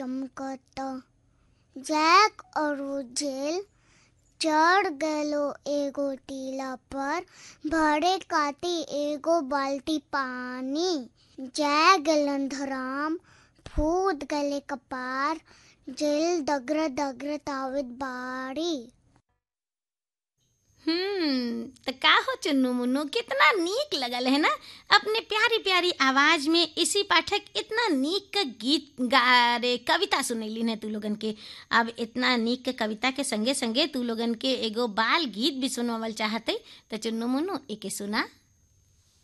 चमकता जैक और जेल चढ़ गलो एगो टीला पर भरे काटी एगो बाल्टी पानी जय गलन धराम फूद गले कपार जेल दगर दगर तावित बाड़ी हम्म तो का हो चुन्नू मुन्नू कितना नीक लगल है ना अपने प्यारी प्यारी आवाज में इसी पाठक इतना नीक का गीत गा रे कविता सुनैली है तू लोगन के अब इतना नीक के कविता के संगे संगे तू लोगन के एगो बाल गीत भी सुनवावल चाहते तो चुन्नू मुन्नू एके सुना